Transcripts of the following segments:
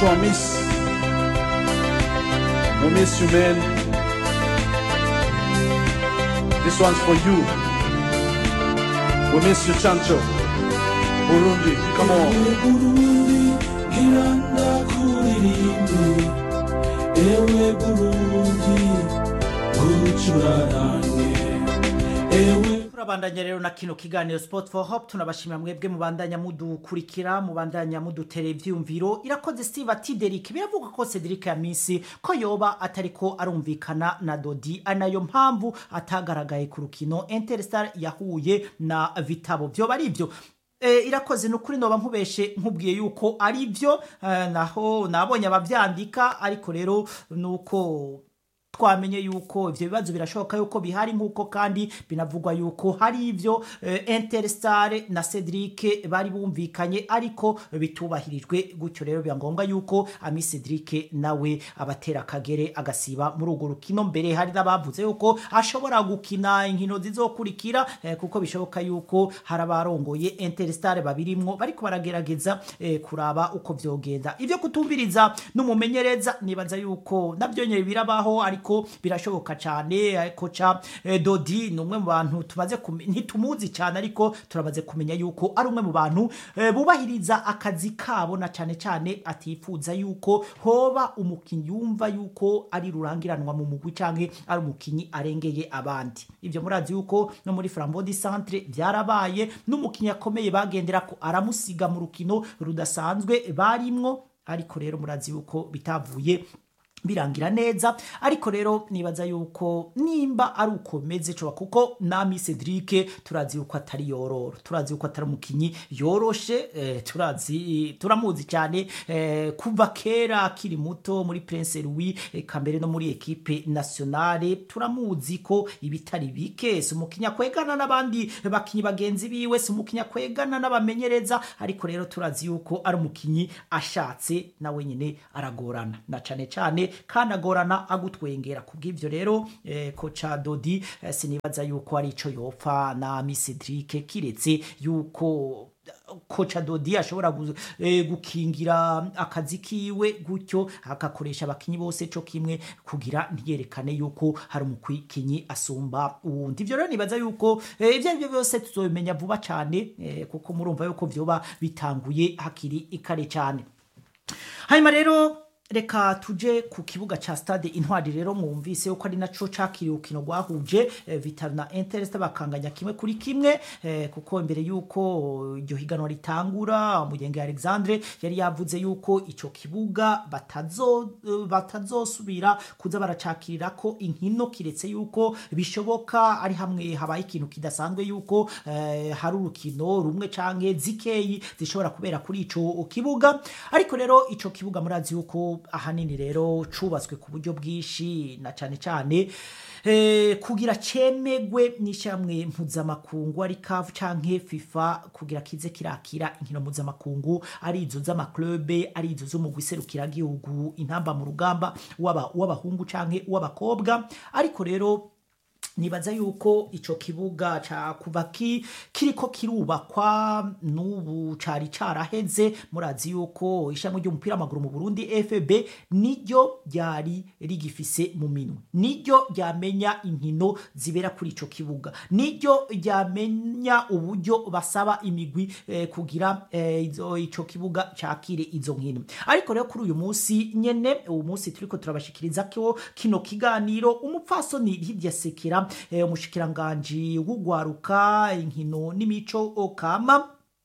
Chancho, I miss. We miss you, man. This one's for you. We miss you, Chancho. Burundi, come on. Burundi, giranda kuririmbi. Ewe Burundi, ucurarange. Ewe turabandanya rero na kino kiganiro sport for hope tunabashimira mwebwe mubandanya mudukurikira mubandanya mudutera ivyumviro irakoze steve ati Derek biravuga ko Cedric ya misi ko yoba atariko arumvikana na Dodi anayo mpamvu atagaragaye ku rukino Interstar yahuye na Vitabo vyoba ari ivyo E, irakoze nukuri noba nkubeshe nkubwiye yuko ari byo eh, naho nabonye abavyandika ariko rero nuko twamenye yuko ivyo bibazo birashoboka yuko bihari nk'uko kandi binavugwa yuko hari ivyo eh, Interstar na Cedric bari bumvikanye ariko bitubahirijwe gutyo rero biba ngombwa yuko Ami Cedric nawe abatera akagere agasiba muri urwo rukino mbere hari n'abavuze yuko ashobora gukina inkino zizokurikira eh, kuko bishoboka yuko hari abarongoye Interstar babirimwo bariko baragerageza eh, kuraba uko vyogenda ivyo kutumviriza n'umumenyereza nibaza yuko navyo nyene birabaho ariko birashoboka cyane koca eh, Dodi ni umwe mu bantu tumaze kume- ntitumuzi cyane ariko turamaze kumenya yuko ari umwe mu bantu eh, bubahiriza akazi kabo na cyane cyane atifuza yuko hoba umukinyi yumva yuko ari rurangiranwa mu mugwi canke ari umukinyi arengeye abandi ivyo murazi yuko no muri Flambeau Centre byarabaye n'umukinyi akomeye bagendera ko aramusiga mu rukino rudasanzwe barimwo ariko rero murazi yuko bitavuye birangira neza ariko rero nibaza yuko nimba ari uko meze coba kuko nami Cedric turazi yuko atari yororo turazi yuko atari umukinyi yoroshe eh, turazi turamuzi cyane eh, kuva kera akiri muto muri Prince Louis eh, kambere no muri equipe nationale turamuzi ko ibitari bike si umukinyi akwegana n'abandi bakinyi bagenzi biwe si umukinyi akwegana n'abamenyereza ariko rero turazi yuko ari umukinyi ashatse nawe nyine aragorana na cane cane kandi agorana agutwengera kubw'ivyo rero eh, koca Dodi eh, sinibaza yuko ari ico yopfa na Miss Cedric kiretse yuko koca Dodi ashobora gu- eh, gukingira akazi kiwe gutyo agakoresha abakinyi bose co kimwe kugira ntiyerekane yuko hari umukinyi asumba uwundi ivyo rero nibaza yuko eh, ivyo arivyo byose tuzobimenya vuba cane eh, kuko murumva yuko vyoba bitanguye hakiri ikare cyane hanyuma rero reka tuje ku kibuga ca stade intwari rero mwumvise yuko ari naco cakiriye urukino rwahuje eh, Vital na Interest bakanganya kimwe kuri kimwe eh, kuko imbere yuko iryo higanwa ritangura Mugenge Alexandre yari yavuze yuko ico kibuga batazo eh, batazosubira kuza baracakirira ko inkino kiretse yuko bishoboka ari hamwe habaye ikintu kidasanzwe yuko eh, hari urukino rumwe canke zikeyi zishobora kubera kuri ico kibuga ariko rero ico kibuga murazi yuko ahanini rero cubatswe ku buryo bwinshi na cane cane eh, kugira cemegwe n'ishyamwe mpuzamakungu ari CAF canke FIFA kugira kize kirakira inkino mpuzamakungu ari izo z'amaklube ari izo z'umugwi serukiragihugu intamba mu rugamba w'aba- w'abahungu canke w'abakobwa ariko rero nibaza yuko ico kibuga ca kuva ki kiriko kirubakwa n'ubu cari caraheze murazi yuko ishamwe ry'umupira w'amaguru mu Burundi FB niryo ryari rigifise mu minwe niryo ryamenya inkino zibera kuri ico kibuga niryo ryamenya uburyo basaba imigwi eh, kugira eh, izo ico kibuga cakire izo nkino ariko rero kuri uyu munsi nyene uyu munsi turiko turabashikiriza ko kino kiganiro umupfasoni Lydia Sekera eh, umushikiranganji w'ugwaruka inkino n'imico kama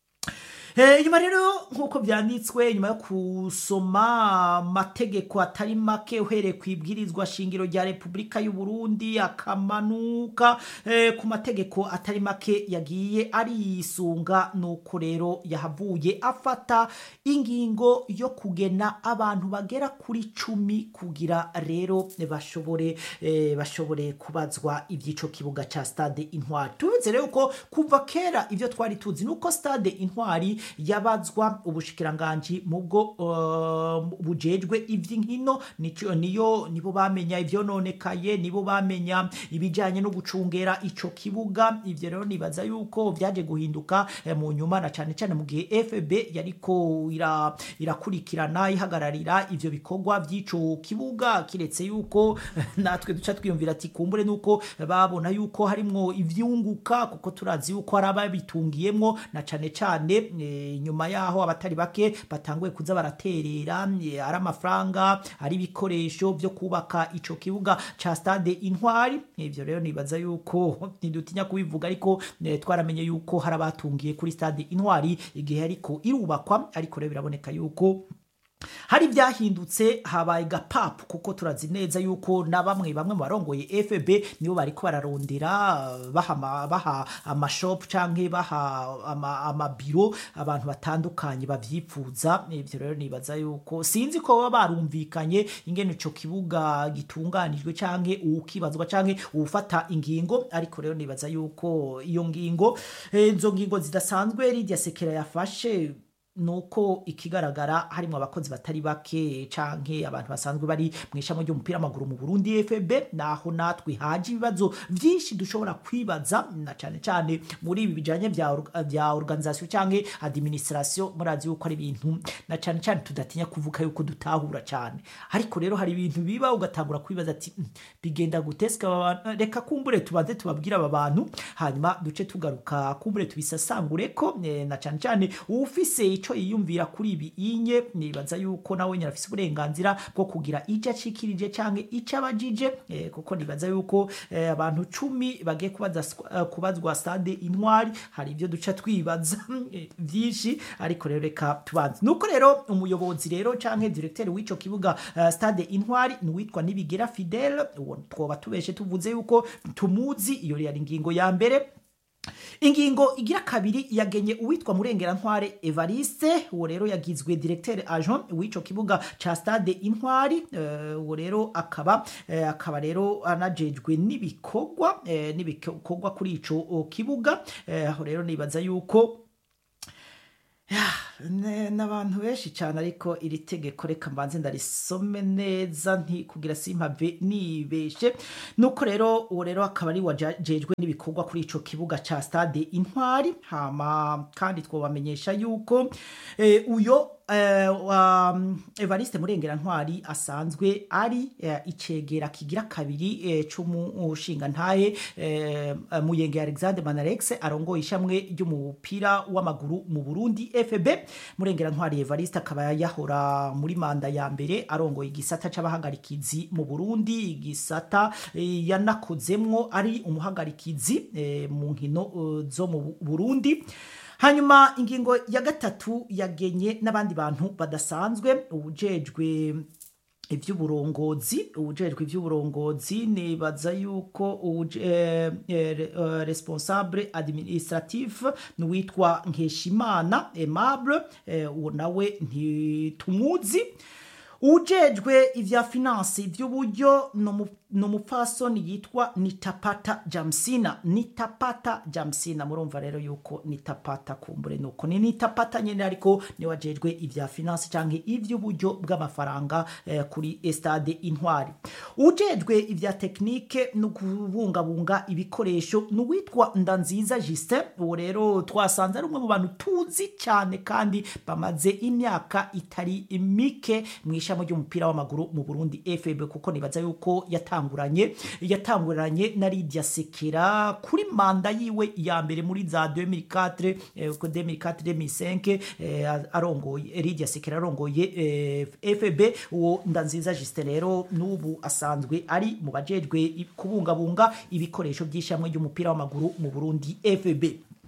Eh, nyuma rero nk'uko byanditswe nyuma yo kusoma amategeko atari make uhereye ku ibwirizwa shingiro rya repubulika y'u Burundi akamanuka eh, ku mategeko atari make yagiye arisunga nuko rero yahavuye afata ingingo yo kugena abantu bagera kuri cumi kugira rero bashobore eh, bashobore kubazwa iby'ico kibuga ca stade intwari tubize rero ko kuva kera ivyo twari tuzi nuko stade intwari yabazwa ubushikiranganji mu bwo uh, bujejwe ivy'inkino nico niyo nibo bamenya ivyononekaye nibo bamenya ibijanye no gucungera ico kibuga ivyo rero nibaza yuko vyaje guhinduka eh, mu nyuma na cane cane mu gihe FB yariko ira, irakurikirana ihagararira ivyo bikorwa vy'ico kibuga kiretse yuko natwe duca twiyumvira ati kumbure nuko babona yuko harimwo ivyunguka kuko turazi yuko hari ababitungiyemwo na cane cane e, nyuma yaho abatari bake batanguye kuza baraterera e, ari amafaranga ari ibikoresho vyo kubaka ico kibuga ca stade intwari ivyo rero nibaza yuko ntidutinya kubivuga ariko e, twaramenye yuko hari abatungiye kuri stade intwari igihe ariko irubakwa ariko rero biraboneka yuko hari byahindutse habaye gapapu kuko turazi neza yuko na bamwe bamwe mu barongoye FB nibo bariko bararondera baha ama- baha amashop canke baha ama- amabiro abantu batandukanye bavyifuza ivyo rero nibaza yuko sinzi ko baba barumvikanye ingene ico kibuga gitunganijwe canke uwukibazwa canke uwufata ingingo ariko rero nibaza yuko iyo ngingo eh, izo ngingo zidasanzwe Lydia Sekera yafashe nuko ikigaragara harimo abakozi batari bake canke abantu basanzwe bari mu ishami ry'umupira w'amaguru mu Burundi FB naho natwe haje ibibazo vyinshi dushobora kwibaza na cane cane muri ibi bijanye vya org- vya organisation canke administration murazi yuko ari ibintu na cane cane tudatinya kuvuga yuko dutahura cane ariko rero hari ibintu biba ugatangura kwibaza ati "Mm, bigenda guteska aba bantu reka kumbure tubanze tubabwire aba bantu hanyuma duce tugaruka kumbure tubisasangure ko eh, na cane cane ufise ico yiyumvira kuri ibi inye nibaza yuko nawe nyine afise uburenganzira bwo kugira ico acikirije canke ico abajije eh, kuko nibaza yuko eh, abantu cumi bagiye kubaza eh, kubazwa stade intwari hari ivyo duca twibaza eh, vyinshi ariko rero reka tubanze nuko rero umuyobozi rero canke directeur w'ico kibuga eh, stade intwari ni witwa Nibigera Fidel uwo twoba tubeshe tuvuze yuko tumuzi iyo yari ingingo ya mbere ingingo igira kabiri yagenye uwitwa murengera ntware evariste uwo rero yagizwe directeur agent w'ico kibuga ca stade intwari eh, uwo rero akaba eh, akaba rero anajejwe n'ibikorwa eh, n'ibikorwa kuri ico o, kibuga eh, aho rero nibaza yuko Ya, ne- n'abantu benshi cyane ariko iri tegeko reka mbanze ndarisome neza nti kugira simpave nibeshe nuko rero uwo rero akaba ari wajejwe n'ibikorwa kuri ico kibuga ca stade intwari hama kandi twobamenyesha yuko eh, uyo eh, wa Evariste Murengera Ntwari asanzwe ari eh, icegera kigira kabiri eh, c'umushinga ntaye eh, Muyenge Alexander Manarex arongoye ishamwe ry'umupira w'amaguru mu Burundi FB Murengera Ntwari Evariste akaba yahora muri manda ya mbere arongoye igisata c'abahagarikizi mu Burundi igisata eh, yanakozemwo ari umuhagarikizi eh, mu nkino eh, zo mu Burundi hanyuma ingingo ya gatatu yagenye n'abandi bantu badasanzwe ubujejwe ivy'uburongozi ubujejwe ivy'uburongozi nibaza yuko uje- eh, eh, eh, responsable administratif n'uwitwa nkeshimana aimable eh, uwo nawe ntitumuzi ujejwe ivya finance ivy'uburyo ni umupfasoni yitwa nitapata jamsina nitapata jamsina murumva rero yuko nitapata kumbure nuko ni nitapata nyene ariko niwe ajejwe ivya finance canke ivy'uburyo bw'amafaranga eh, kuri estade intwari ujejwe ivya tekinike no kubungabunga ibikoresho ni uwitwa ndanziza justin uwo rero twasanze ari umwe mu bantu tuzi cyane kandi bamaze imyaka itari mike mu ishami ry'umupira w'amaguru mu burundi fb kuko nibaza yuko yatanguranye yatanguranye na lidia sekera kuri manda yiwe ya mbere muri za 2004 eh, ko 2004 2005 eh, arongoye lidia sekera arongoye eh, fb uwo ndanziza justin rero n'ubu asanzwe ari mu bajejwe kubungabunga ibikoresho by'ishamwe ry'umupira w'amaguru mu burundi fb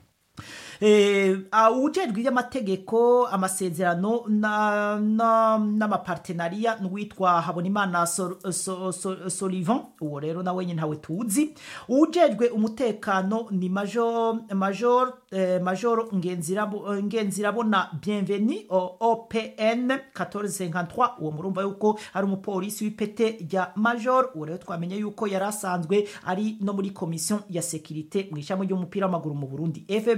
ujejwe iby'amategeko amasezerano n'amapartenariya n'uwitwa habonimana solivan uwo rero nawe nyine ntawe tuzi ujejwe umutekano ni major major major ngenzirabona bienveni opn 1453 uwo murumva yuko ari umupolisi w'ipete rya major uwo rero twamenye yuko yari asanzwe ari no muri komisiyo ya sekirite mu ishami ry'umupira w'amaguru mu burundi fb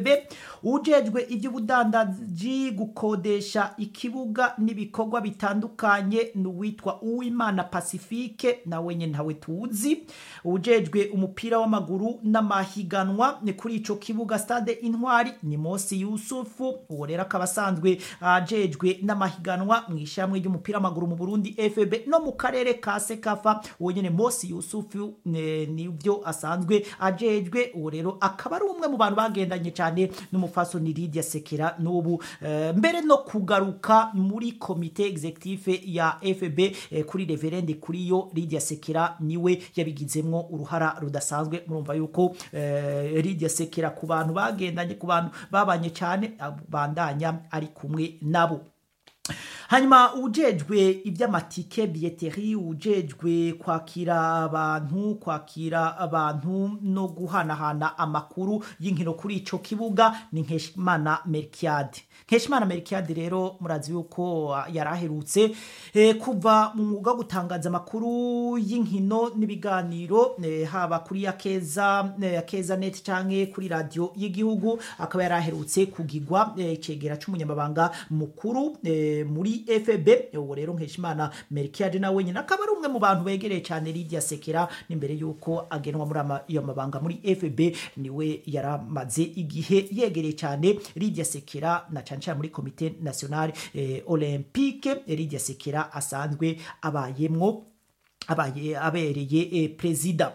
ujejwe iby'ubudandaji gukodesha ikibuga n'ibikorwa bitandukanye ni uwitwa uwimana pacifique nawe nyine ntawe tuzi ujejwe umupira w'amaguru n'amahiganwa ni kuri ico kibuga stade intwari ni mosi yusufu uwo rero akaba asanzwe ajejwe n'amahiganwa mu ishyamwe ry'umupira w'amaguru mu burundi fb no mu karere ka sekafa uwo nyine mosi yusufu ne- nibyo asanzwe ajejwe uwo rero akaba ari umwe mu bantu bagendanye cyane n'umufasoni Lydia Sekera n'ubu eh, mbere no kugaruka muri komite executive ya FB eh, kuri reverende kuri yo Lydia Sekera niwe yabigizemwo uruhara rudasanzwe murumva yuko eh, Lydia Sekera ku bantu bagendanye ku bantu babanye cyane bandanya ari kumwe nabo hanyuma ujejwe iby'amatike biyeteri ujejwe kwakira abantu kwakira abantu no guhanahana amakuru y'inkino kuri ico kibuga ni nkeshimana merkiade nkeshimana merkiade rero murazi yuko ah, yari aherutse eh, kuva mu mwuga wo gutangaza amakuru y'inkino n'ibiganiro eh, haba kuri yakeza eh, yakeza net canke kuri radio y'igihugu akaba yari aherutse kugigwa eh, icegera c'umunyamabanga mukuru eh, muri FB uwo rero nkeshimana Melchiade nawe nyine akaba ari umwe mu bantu begereye cyane Lydia Sekera n'imbere yuko agenwa muri ama- iyo mabanga muri FB niwe yaramaze igihe yegereye cyane Lydia Sekera na cyane cyane muri komite nationale eh, olympique Lydia Sekera asanzwe abayemwo abaye abereye eh, perezida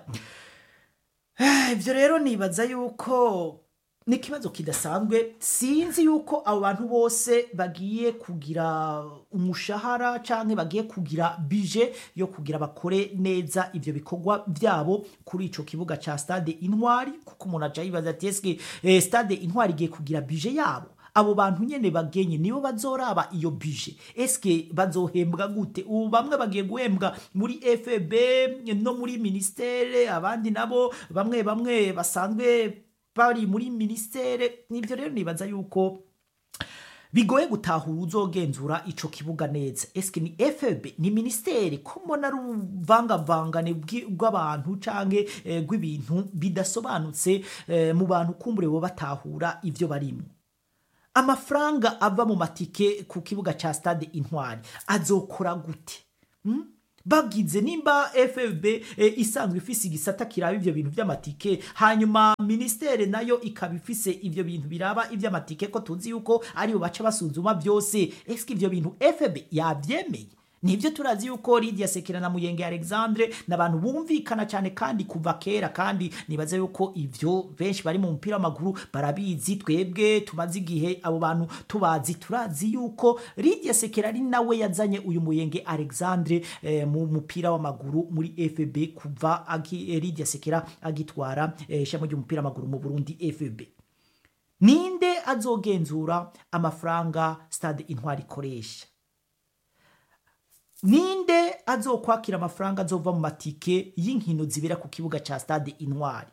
ibyo rero nibaza yuko ni ikibazo kidasanzwe sinzi yuko abo bantu bose bagiye kugira umushahara cyangwa bagiye kugira bije yo kugira bakore neza ibyo bikorwa byabo kuri icyo kibuga cya stade intwari kuko umuntu aca yibaza ati ese eh, stade intwari igiye kugira bije yabo abo bantu nyene bagenye nibo bazoraba iyo bije eske bazohembwa gute ubu bamwe bagiye guhembwa muri fb no muri ministere abandi nabo bamwe bamwe basanzwe bari muri ministere nivyo rero nibaza yuko bigoye gutahura uzogenzura ico kibuga neza eske ni fb ni ministeri ko mbona ari ubuvangavangane bw'i- bw'abantu canke eh, bw'ibintu bidasobanutse eh, mu bantu kumbure bo batahura ivyo barimwo amafaranga ava mu matike ku kibuga ca stade intwari azokora gute Hmm? bagize nimba fb e, isanzwe ifise igisata kiraba ivyo bintu vy'amatike hanyuma ministere nayo ikaba ifise ivyo bintu biraba ivy'amatike ko tuzi yuko aribo baca basuzuma vyose eske ivyo bintu fb yavyemeye nibyo turazi yuko Lydia Sekera na Muyenge Alexandre n'abantu bumvikana cyane kandi kuva kera kandi nibaze yuko ivyo benshi bari mu mupira w'amaguru barabizi twebwe tumaze igihe abo bantu tubazi turazi yuko Lydia Sekera ari nawe yazanye uyu Muyenge Alexandre eh, mu mupira w'amaguru muri FB kuva agi, eh, Lydia Sekera agitwara eh, ishami ry'umupira w'amaguru mu Burundi FB ninde azogenzura amafaranga stade intwari ikoresha ninde azokwakira amafaranga azova mu matike y'inkino zibera ku kibuga cya stade intwari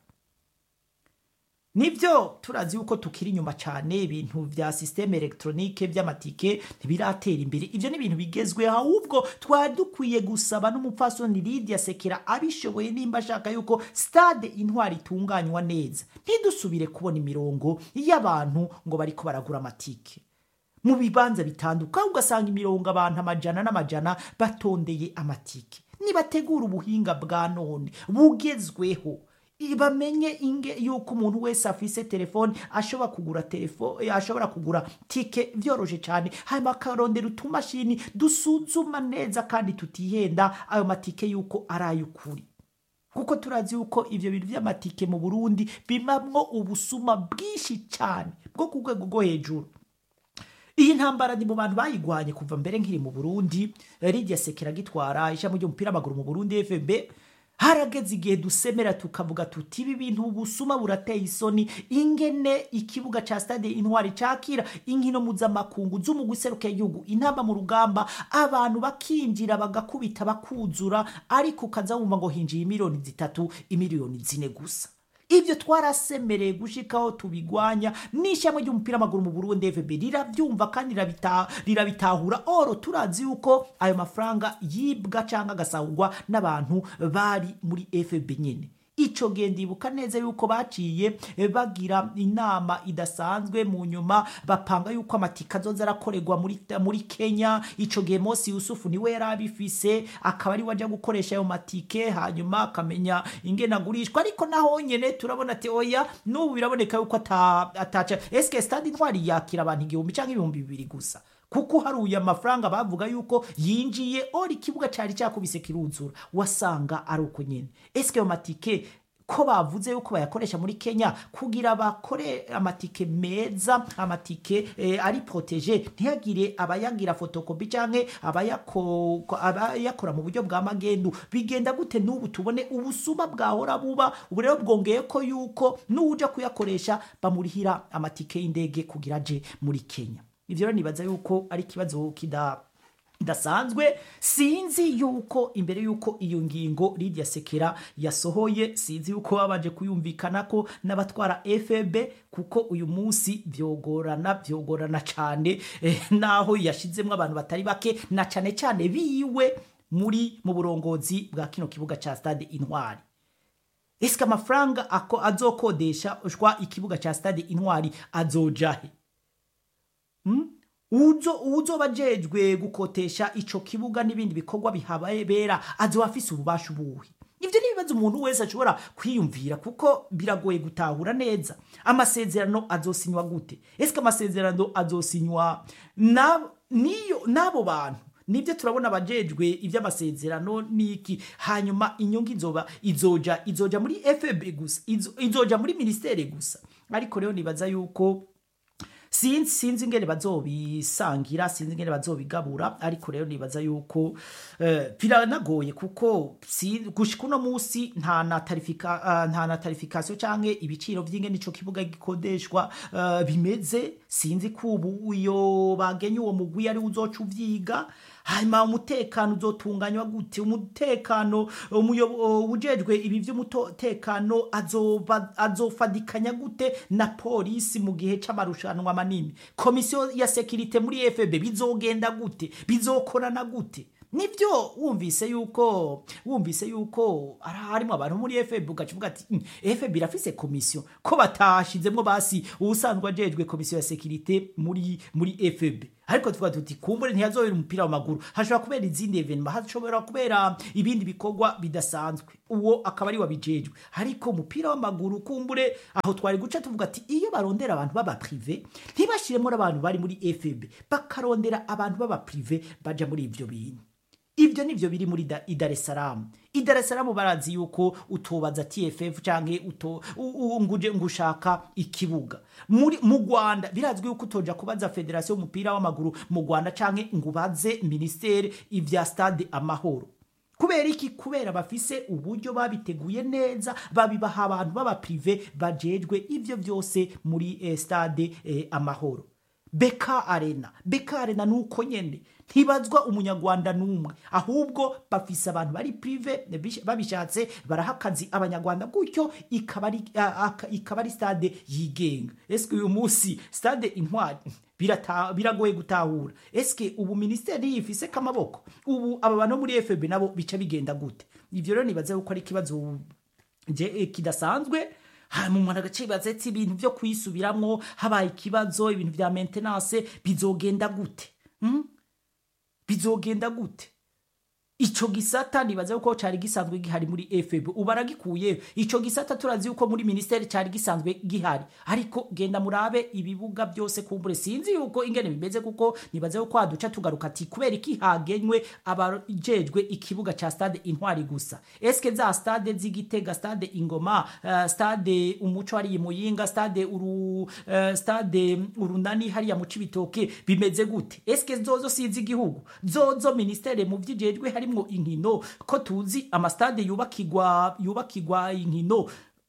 nibyo turazi yuko tukiri inyuma cyane ibintu bya sisiteme elegitoronike by'amatike ntibiratera imbere ibyo ni ibintu bigezweho ahubwo twari dukwiye gusaba n'umupfasoni Lydia Sekera abishoboye nimba ashaka yuko stade intwari itunganywa neza ntidusubire kubona imirongo y'abantu ngo bariko baragura amatike mu bibanza bitandukanye ugasanga imirongo abantu amajana n'amajana batondeye amatike nibategura ubuhinga bwa none bugezweho bamenye inge yuko umuntu wese afise telefone ashobora kugura telefone ashobora kugura tike byoroshye cyane hanyuma akarondera utumashini dusuzuma neza kandi tutihenda ayo matike yuko ari ay'ukuri kuko turazi yuko ibyo bintu by'amatike mu burundi bimamwo ubusuma bwinshi cyane bwo ku rwego rwo hejuru iyi ntambara ni mu bantu bayigwanye kuva mbere nkiri mu burundi Lydia Sekera gitwara ishami ry'umupira w'amaguru mu burundi fb harageze igihe dusemera tukavuga tuti ibi bintu ubusuma burateye isoni ingene ikibuga ca stade intwari cakira inkino mpuzamakungu z'umugwi seruka y'igihugu intamba mu rugamba abantu bakinjira bagakubita bakuzura ariko ukaza wumva ngo hinjiye imiliyoni zitatu imiliyoni zine gusa ibyo twarasemereye gushikaho tubigwanya n'ishyamba ry'umupira w'amaguru mu Burundi FB rirabyumva kandi rirabita- rirabitahura oro turazi yuko ayo mafaranga yibwa cyangwa agasahurwa n'abantu bari muri FB nyine ico gihe ndibuka neza yuko baciye eh, bagira inama idasanzwe mu nyuma bapanga yuko amatika azoza arakorerwa muri, muri kenya ico gihe Mosi Yusufu niwe yari abifise akaba ari waja gukoresha ayo matike hanyuma akamenya ingene agurishwa ariko naho nyene turabona ati oya n'ubu biraboneka yuko ata- ataca eske stade intwari yakira abantu igihumbi canke ibihumbi bibiri gusa kuko haruye amafaranga bavuga yuko yinjiye ori ikibuga cari cakubise kiruzura wasanga ari uko nyene eske ayo matike ko bavuze yuko bayakoresha muri kenya kugira bakore amatike meza amatike eh, ari protege ntihagire abayagira fotokopi canke abayako- ko- abayakora mu buryo bwa magendu bigenda gute n'ubu tubone ubusuma bwahora buba ubu rero bwongeye ko yuko n'uwuja kuyakoresha bamurihira amatike y'indege kugira aje muri kenya ivyo rero nibaza yuko ari ikibazo kida idasanzwe sinzi yuko imbere yuko iyo ngingo Lydia Sekera yasohoye sinzi yuko babanje kuyumvikana ko n'abatwara FB kuko uyu munsi vyogorana vyogorana cane eh, naho yashizemwo abantu batari bake na cane cane biwe muri mu burongozi bwa kino kibuga ca stade Intwari Eske amafaranga ako azokodesha ushwa ikibuga ca stade Intwari azojahe uzo uzoba ajejwe gukotesha ico kibuga n'ibindi bikorwa bihabera azoba afise ububasha ubuhe ivyo ni ibibazo umuntu wese ashobora kwiyumvira kuko biragoye gutahura neza amasezerano azosinywa gute ese amasezerano azosinywa na niyo n'abo bantu nibyo turabona abajejwe iby'amasezerano niki hanyuma inyungu izoba izoja izoja muri FB gusa izo- izoja muri ministere gusa ariko rero nibaza yuko sinzi sinzi ingene bazobisangira sinzi ingene bazobigabura ariko rero nibaza yuko eh, biranagoye kuko si- gushika uno musi nta na tarifika ah, nta na tarifikasiyo canke ibiciro vy'ingene ico kibuga gikodeshwa eh, bimeze sinzi ko ubu iyo bagenye uwo mugwi ari uzoca uvyiga hanyuma umutekano uzotunganywa gute umutekano umuyo- ujejwe ibi vy'umutekano azoba azofadikanya gute na polisi mu gihe c'amarushanwa manini komisiyo ya sekirite muri FB bizogenda gute bizokorana gute nibyo wumvise yuko wumvise yuko ari harimo abantu muri FB ugacuvuga ati "Mm, FB irafise komisiyo ko batashizemo basi ubusanzwe ajejwe komisiyo ya sekirite muri muri FB ariko tuvuga tuti kumbure ntihazobera umupira w'amaguru hashobora kubera izindi evenema hashobora kubera ibindi bikorwa bidasanzwe uwo akaba ari wabijejwe ariko umupira w'amaguru kumbure aho twari guca tuvuga ati iyo barondera abantu baba prive ntibashiremo n'abantu bari muri FB bakarondera abantu baba prive baja muri ivyo bintu ibyo nivyo biri muri Da- i Dar es Salaam i Dar es Salaam barazi yuko utobaza TFF canke uto u- u- nguje ngushaka ikibuga muri mu Rwanda birazwi yuko utoja kubaza Federation y'umupira w'amaguru mu Rwanda canke ngubaze ministere ivya stade amahoro kubera iki kubera bafise uburyo babiteguye neza babibaha abantu baba prive bajejwe ivyo vyose muri eh, stade eh, amahoro beka arena beka arena nuko nyene ntibazwa umunyarwanda n'umwe ahubwo bafise abantu bari prive bish- babishatse baraha akazi abanyarwanda gutyo ikaba ari a- aka- ikaba ari stade yigenga eske uyu munsi stade intwari birata- biragoye gutahura eske ubu ministeri yifise kamaboko ubu aba bantu muri FB nabo bica bigenda gute ivyo rero nibaza yuko ari ikibazo je eh, kidasanzwe hanyuma umuntu agacibaza ati ibintu vyo kwisubiramwo habaye ikibazo ibintu vya maintenance bizogenda gute hmm? bizogenda gute ico gisata nibaza yuko cari gisanzwe gihari muri FB ubu baragikuyeyo ico gisata turazi yuko muri ministeri cari gisanzwe gihari ariko genda murabe ibibuga byose kumbure sinzi yuko ingene bimeze kuko nibaza yuko haduca tugaruka ati kubera iki hagenywe abajejwe ikibuga ca stade intwari gusa eske za stade z'igitega stade ingoma uh, stade umuco hariya muyinga stade uru uh, stade urunani hariya mu cibitoke bimeze gute eske zozo sizi igihugu zozo ministere mu vyijejwe harimwo inkino ko tuzi amastade yubakirwa yubakirwa inkino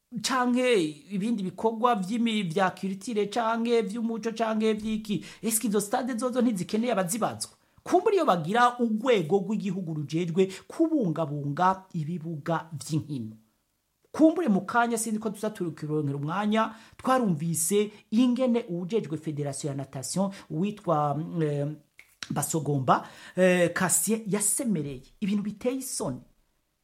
canke ibindi bikorwa vy'imi vya culture canke vy'umuco canke vy'iki eske izo stade zozo ntizikeneye abazibazwa kumbura iyo bagira urwego rw'igihugu rujejwe kubungabunga ibibuga vy'inkino kumbure mu kanya sinzi ko tuza tukironkera umwanya twarumvise ingene uwujejwe federasiyo ya natation witwa eh, basogomba eh, kasien yasemereye ibintu biteye isoni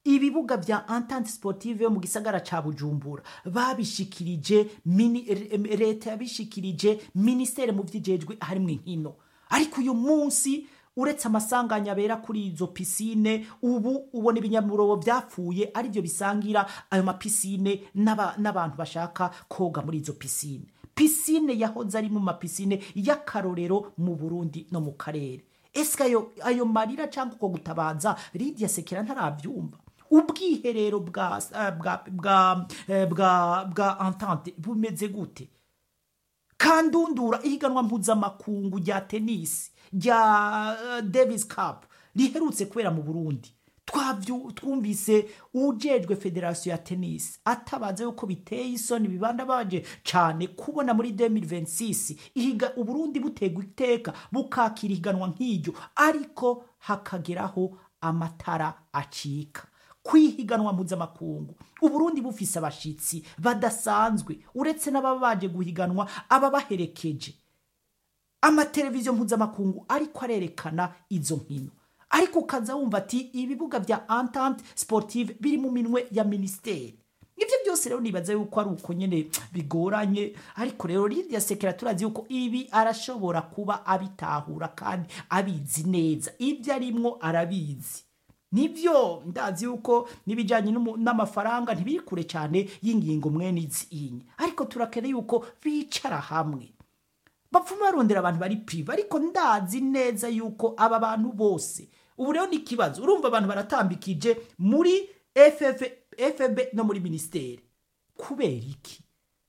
ibibuga vya entente sportive yo mu gisagara ca bujumbura babishikirije mini, re- leta yabishikirije ministere mu vyijejwe harimwo inkino ariko uyu munsi uretse amasanganya abera kuri izo pisine ubu ubona ibinyamurobo vyapfuye arivyo bisangira ayo mapisine n'aba- n'abantu bashaka koga muri izo pisine pisine yahoze ari mu mapisine y'akarorero mu burundi no mu karere ese ayo, ayo marira cyangwa uko gutabaza lidia sekera ntarabyumva ubwiherero bwa eh, bwa bwa eh, bwa bwa entente bumeze gute kandundura ihiganwa mpuzamakungu rya tenisi rya eh, davis cup riherutse kubera mu burundi Twavyu- twumvise ujejwe federasiyo ya tenisi atabaza yuko biteye isoni bibanda baje cyane kubona muri 2026 ihiga uburundi butegwa iteka bukakira ihiganwa nk'iryo ariko hakageraho amatara acika kwihiganwa mpuzamakungu uburundi bufise abashitsi badasanzwe uretse n'ababa baje guhiganwa ababaherekeje amateleviziyo mpuzamakungu ariko arerekana izo nkino ariko ukaza wumva ati ibibuga bya entente sportive biri mu minwe ya minisiteri ibyo byose rero nibaza yuko ari uko nyine bigoranye ariko rero lidia sekera turazi yuko ibi arashobora kuba abitahura kandi abizi neza ibyo arimwo arabizi nibyo ndazi yuko n'ibijyanye n'umu- n'amafaranga ntibiri kure cyane y'ingingo mwene izi inye ariko turakeneye yuko bicara hamwe bapfuma barondera abantu bari prive ariko ndazi neza yuko aba bantu bose ubu rero ni ikibazo urumva abantu baratambikije muri FF, fb no muri minisiteri kubera iki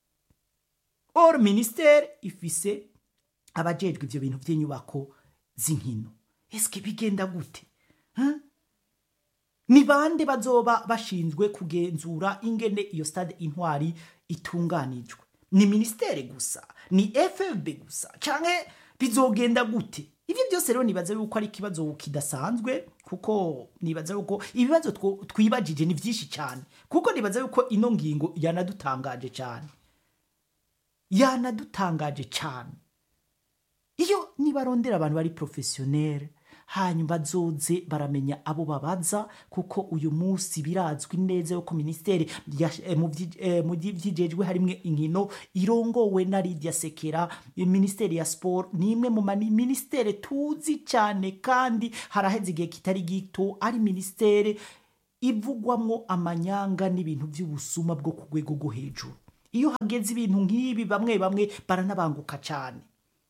or minisiteri ifise abajejwe ivyo bintu vy'inyubako z'inkino eske bigenda gute huh? ni bande bazoba bashinzwe kugenzura ingene iyo stade intwari itunganijwe ni ministere gusa ni fb gusa canke bizogenda gute ivyo byose rero nibaza yuko ari ikibazo kidasanzwe kuko nibaza yuko ibibazo two- twibajije ni vyinshi cyane kuko nibaza yuko ino ngingo yanadutangaje cyane yanadutangaje cyane iyo nibarondera abantu bari profesiyoneri hanyuma bazoze baramenya abo babaza kuko uyu munsi birazwi neza yuko minisiteri ya- eh, mu vyi- eh, mu vyi- vyijejwe harimwe inkino irongowe na lidia sekera minisiteri ya siporo ni imwe mu mani- minisiteri tuzi cyane kandi haraheze igihe kitari gito ari minisiteri ivugwamwo amanyanga n'ibintu by'ubusuma bwo ku rwego rwo hejuru iyo hageze ibintu nk'ibi bamwe bamwe baranabanguka cyane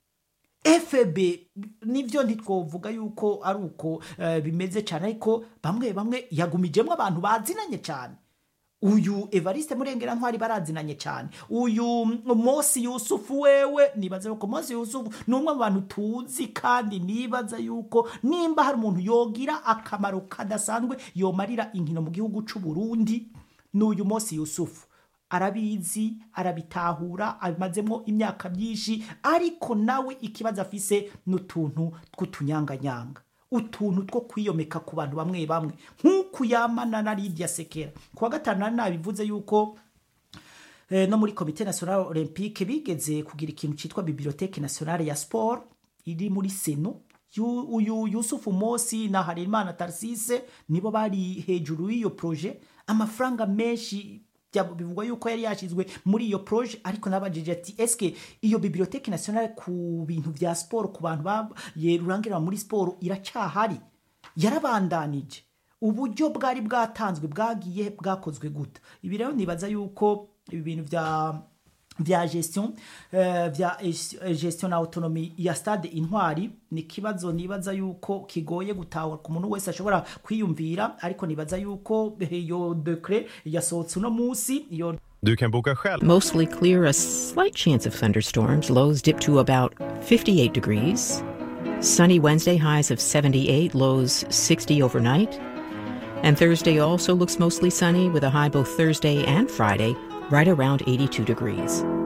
fb nibyo ntitwovuga yuko ari uko eh, bimeze cyane ariko bamwe bamwe yagumijemo abantu bazinanye cyane uyu evariste murengera ntwari barazinanye cyane uyu mosi yusufu wewe nibaza yuko mosi yusufu ni umwe mu bantu tuzi kandi nibaza yuko nimba hari umuntu yogira akamaro kadasanzwe yomarira inkino mu gihugu cy'u Burundi ni uyu mosi yusufu arabizi arabitahura abimazemo imyaka myinshi ariko nawe ikibazo afise n'utuntu tw'utunyanganyanga utuntu two kwiyomeka ku bantu bamwe bamwe nk'uku yamana na lidia sekera ku wa gatanu nari nabivuze yuko eh, no muri komite nationale olympique bigeze kugira ikintu cyitwa biblioteke nationale ya sport iri muri seno Yu- uyu yusufu mosi na harerimana tarsise nibo bari hejuru y'iyo proje amafaranga menshi bya- bivugwa yuko yari yashyizwe muri iyo proje ariko nabajije ati eske iyo biblioteke nationale ku bintu vya siporo ku bantu baye rurangira muri siporo iracyahari yarabandanije uburyo bwari bwatanzwe bwagiye bwakozwe guta ibi rero nibaza yuko ibi bintu vya vya gestion eh, vya eh, gestion na autonomy ya stade intwari ni kibazo nibaza yuko kigoye gutahura ku muntu wese ashobora kwiyumvira ariko nibaza yuko eh, iyo decret yasohotse uno munsi iyo Du kan boka själv. Mostly clear, a slight chance of thunderstorms. Lows dip to about 58 degrees. Sunny Wednesday, highs of 78, lows 60 overnight. And Thursday also looks mostly sunny with a high both Thursday and Friday, right around 82 degrees.